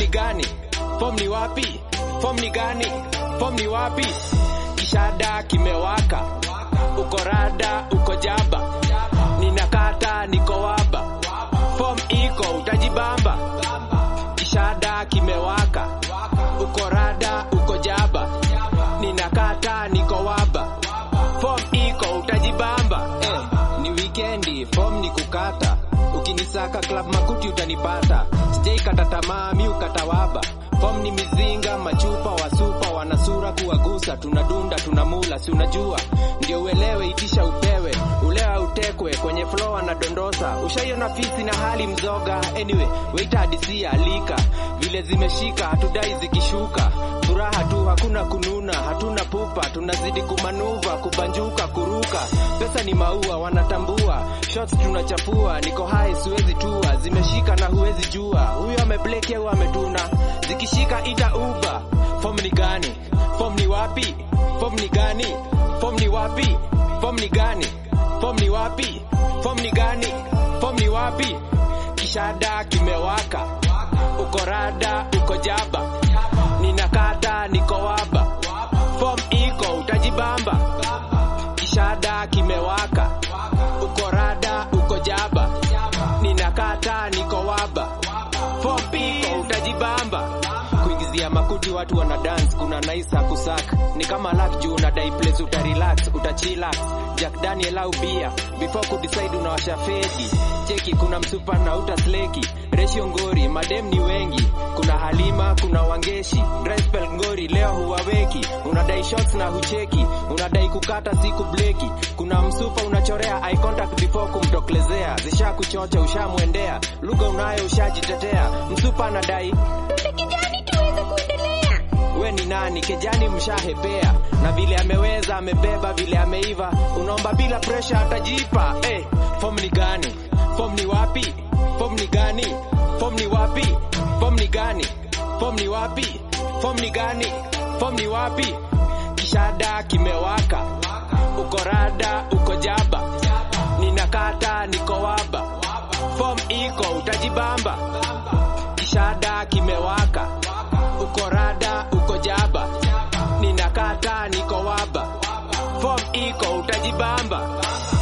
ni gani? Form ni wapi? Form ni gani? Form ni wapi? Kishada kimewaka, uko rada, uko jaba, ninakata, niko waba, form iko, utajibamba. Kishada kimewaka, uko rada, uko jaba, ninakata, niko waba, form iko, utajibamba. Eh, ni wikendi, form ni kukata, ukinisaka club makuti utanipata, sijaikata tamaa, mi ukata waba Form ni mizinga, machupa, wasupa, wanasura kuwagusa, tunadunda, tunamula, si unajua, ndio uelewe, itisha upewe, ulewa utekwe, kwenye flow anadondosa, ushaiona fisi na hali mzoga. Anyway, waita hadisia, alika, vile zimeshika, hatudai zikishuka, furaha tu, hakuna kununa, hatuna pupa, tunazidi kumanuva, kubanjuka, kuruka, pesa ni maua, wanatambua, shots tunachafua, niko hai, siwezi tua, zimeshika na huwezi jua, huyo amebleki au ametuna, zikishika ita uba. Form ni gani? Form ni wapi? Form ni gani? Form ni wapi? Form ni gani? Form ni wapi? Form ni gani? Form ni wapi? Kishada kimewaka, uko rada, uko jaba, ninakata, niko waba, form iko, utajibamba. Kishada kimewaka, uko rada, uko jaba, ninakata, niko waba, form iko, utajibamba kuingizia makuti watu wana dance kuna nice hakusak ni kama luck juu unadai place uta relax uta chillax Jack Daniel au bia before ku decide unawasha fedi cheki kuna msupa na uta sleki ratio ngori madem ni wengi kuna Halima kuna Wangeshi dry spell ngori leo huwaweki unadai shots na hucheki unadai kukata siku bleki kuna msupa unachorea eye contact before kumtoklezea zisha kuchocha ushamwendea lugha unayo ushajitetea msupa anadai kijani tuweze kuendelea. we ni nani kejani mshahepea na vile ameweza amebeba vile ameiva unaomba bila presha atajipa hey, form ni gani form ni wapi form ni gani form ni wapi form ni gani form ni wapi form ni gani form ni wapi kishada kimewaka uko rada uko jaba ninakata niko waba form iko utajibamba kishada kimewaka uko rada uko jaba ninakata niko waba form iko utajibamba